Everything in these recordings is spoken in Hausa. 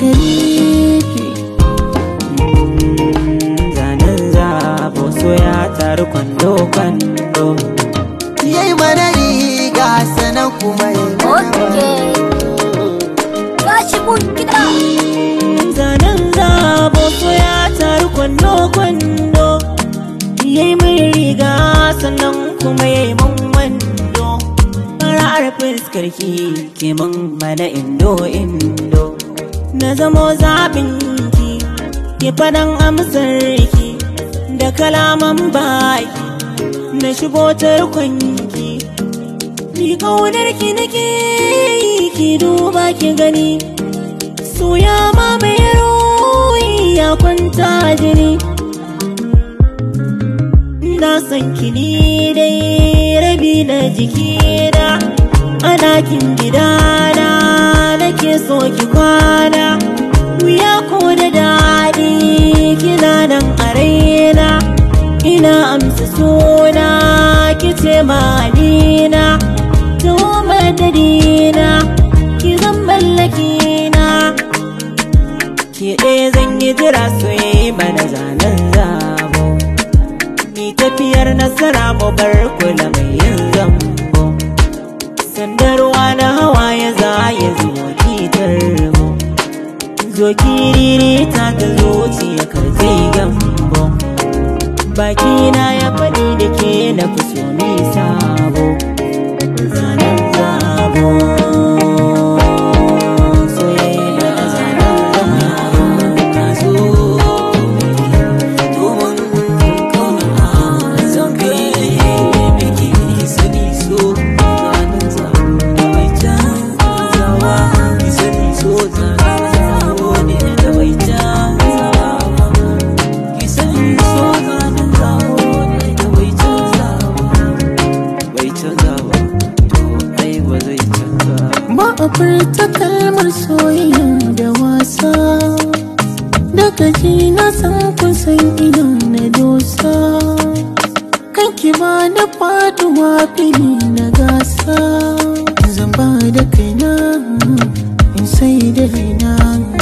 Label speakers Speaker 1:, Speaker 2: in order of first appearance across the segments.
Speaker 1: sharifi
Speaker 2: zanen zabo so ya taru kwando kwando
Speaker 3: yayi mana riga sanan kuma yayi
Speaker 4: Okay. Gashi mun gida.
Speaker 2: zanen zabo so ya taru kwando kwando yayi min riga sannan kuma yayi min wando fara'ar fuskar ki ke min mana indo indo na zamo zaɓin ki ki faɗan amsar ki da kalaman baki na shigo tarkonki ni kaunar ki nake yi ki duba ki gani soya ma mai ruhi ya kwanta jini na san ki ni dai rabi na jikina a ɗakin gidana nake so ki kwana wuya ko da daɗi kina nan a raina ina amsa suna kice malina to madadina ki zan mallakina ki ɗaya zan yi jira soyayya mana zanen zabo ni tafiyar nasara mu bar kula mai yin zambo sandarwa na hawaye za ya zo kitar mu zo kiriri ta ta zuciya karfe gambo bakina ya faɗi da ke na fi so mi sabo zanen zabo soyayya da zanen zabo ka zo domin kauna zan kai miki sani so zanen zabo da bai canzawa ki sani so zanen zabo ne da bai canzawa ki sani so zanen zabo ne da bai canzawa bai canzawa to ai ba zai canza
Speaker 1: ba a furta kalmar soyayya da wasa daga ji na san kun san ina na dosa kanki ba da faduwa fili na gasa zan ba da kaina in sai da raina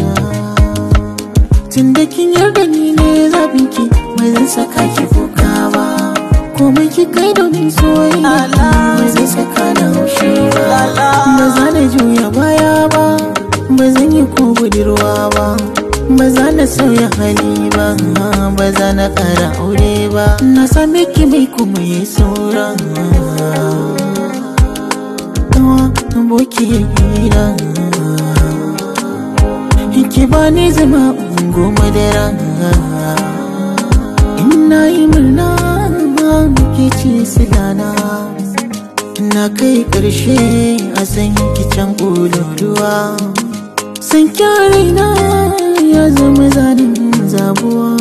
Speaker 1: tun da kin yarda ni ne zabinki mai zan saka ki kuka ba komai ki kai domin soyayya ba zai saka na haushi ba ba za na juya baya ba ba zan yi ko budurwa ba ba za na sauya hali ba ba za na ƙara aure ba na same ki mai kuma ya saura kawa aboki ya gida ki ba ni zama goma da rana ina yi murna ke ce silana na kai ƙarshe a san kicin ƙololuwa san kyaraina ya zama zanen zabuwa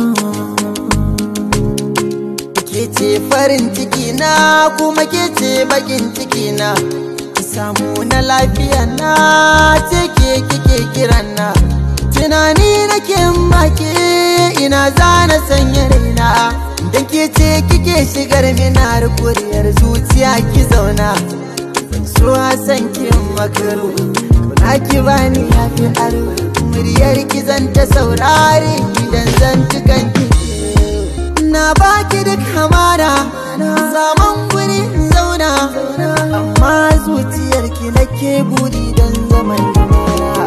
Speaker 3: ke ce farin ciki na kuma ke ce bakin ciki na ki samu na lafiya na ce ke kike kiran na tunani nake make ina zana sanya raina dan ke ce kike shigar minar kuriyar zuciya ki zauna so a san ki makaru kuna ki bani yafi aro muryar ki zan ta saurare idan zan tukan ki na baki duk hamada zaman guri in zauna amma zuciyarki nake buri don zaman lumana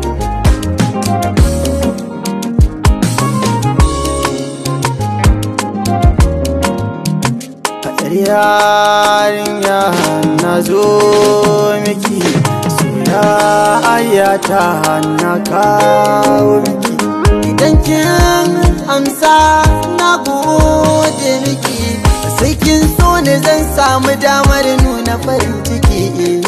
Speaker 3: Faɗar yarinya na zo miki soya ayyata na kawo miki idan kin amsa na gode miki sai kin so ne zan samu damar nuna farin ciki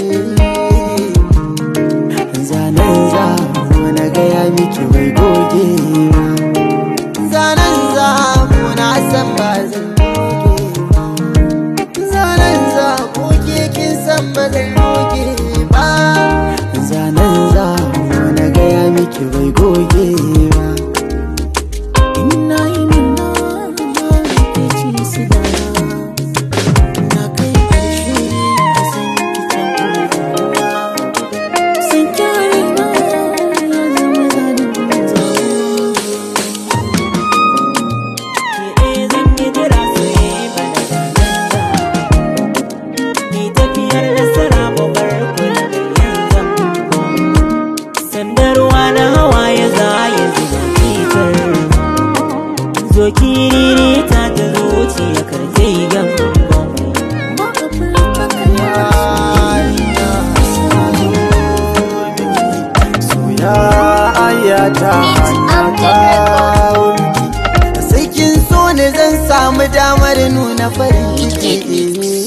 Speaker 3: zanen za na gaya miki bai goge ba zanen za na san ba zan goge ba zanen za ko ke kin san ba zan goge ba zanen za na gaya miki bai goge ba
Speaker 1: ina yi murna ke ce silana na kai ƙarshe a san kicin ƙololuwa san kyaraina ya zama zanen
Speaker 2: zo kiriri ta ta zuciya karfe gamban
Speaker 3: ayata sai kin so ne zan samu damar nuna farin ciki